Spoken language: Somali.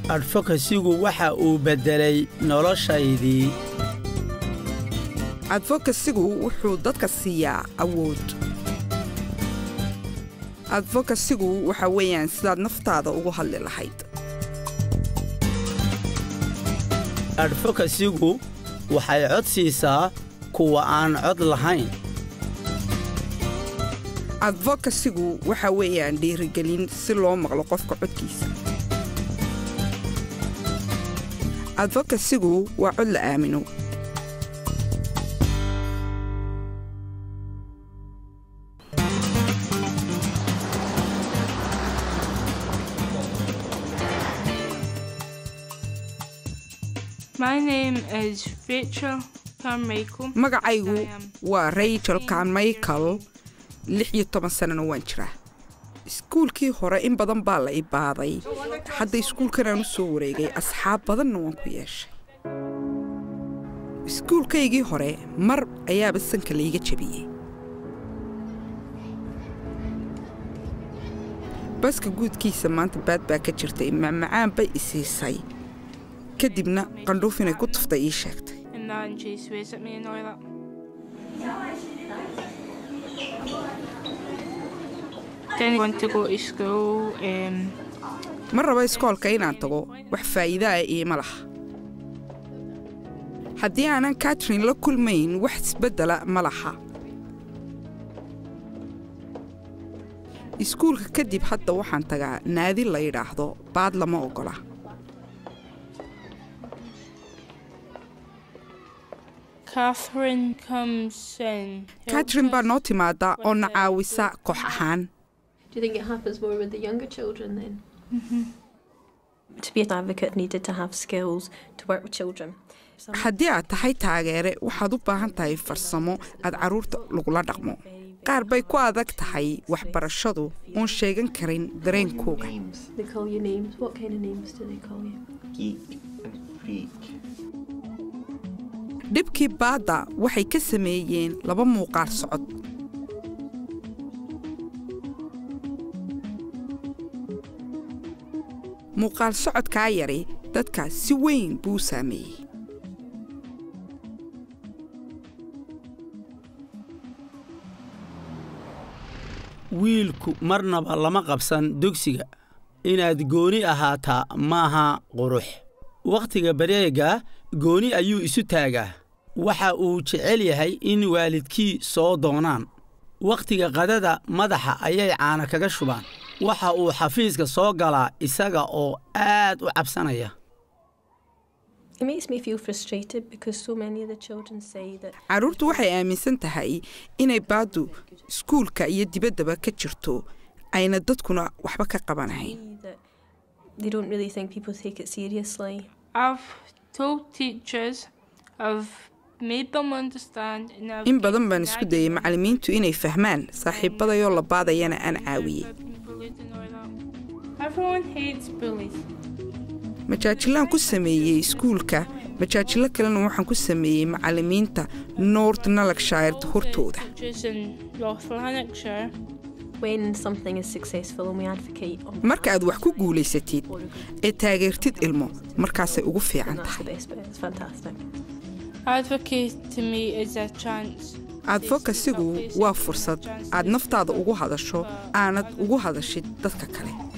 adfokasigu waxa uu beddelay noloshaydii adfokasigu wuxuu dadka siiyaa awood adfokasigu waxa weeyaan sidaad naftaada ugu hadli lahayd adfokasigu waxay cod siisaa kuwa aan cod lahayn adfokasigu waxa weeyaan dhiirigelin si loo maqlo qofka codkiisa adfokasigu waa cod la aamino My name is Rachel Carmichael. magacaygu I am waa rachel carmichael lix iyo toban sannana waan jiraa iskuulkii hore in badan baa la ibaaday hadda iskuulkanaan u soo wareegay asxaab badanna waan ku yeeshay iskuulkaygii hore mar ayaaba sanka layga jebiyey baska guudkiisa maanta baad baa ka jirtay macmacaan bay isiisay kadibna qandhuuf inay ku tuftay ii sheegtay and that and she swears at me and all that. Then I want to go to school. Um, ma rabo iskoolka inaan tago wax faa'iidaa iima laha haddii aanan katrin la kulmayn wax isbeddela ma laha iskuulka kadib hadda waxaan tagaa naadi la yidhaahdo baad lama oggola Catherine comes in. helps katrin baa us noo timaada oo na caawisa koox ahaan Do you think it happens more with the younger children then? To be an advocate needed to have skills to work with children. Some haddii aad tahay taageere waxaad u baahan tahay farsamo aad carruurta lagula dhaqmo qaar bay ku adag tahay waxbarashadu oon sheegan karin dareenkooga They call you names. What kind of names do they call you? geek and freak. dhibkii baadda waxay ka sameeyeen laba muuqaal socod muuqaal socodkaa yari dadka si weyn buu u saameeyey wiilku marnaba lama qabsan dugsiga inaad gooni ahaataa maaha qurux wakhtiga bareega gooni ayuu isu taagaa waxa uu jecel yahay in waalidkii soo doonaan wakhtiga qadada madaxa ayay caana kaga shubaan waxa uu xafiiska soo galaa isaga oo aad u cabsanaya it makes me feel frustrated because so many of the children say that carruurtu waxay aaminsan tahay inay baaddu iskuulka iyo dibaddaba ka jirto ayna dadkuna waxba ka qabanahayn that they don't really think people take it seriously. I've told teachers, I've made them understand. And I've in badan given baan isku dayay macallimiintu inay fahmaan saaxiibadayoo la baadayana aan caawiyey I've been bullied and all that. Everyone hates bullies. majaajilaan ku sameeyey iskuulka majaajilo kalena waxaan ku sameeyey macallimiinta north nalakshire hortooda Teachers in North Lanarkshire. When something is successful and we advocate on marka aad wax ku guulaysatid ee taageertid ilmo markaasay ugu fiican that's the tahay best bit. It's fantastic. Advocate to me is a chance. adfokasigu waa fursad aad naftaada ugu hadasho aanad ugu hadashid dadka kale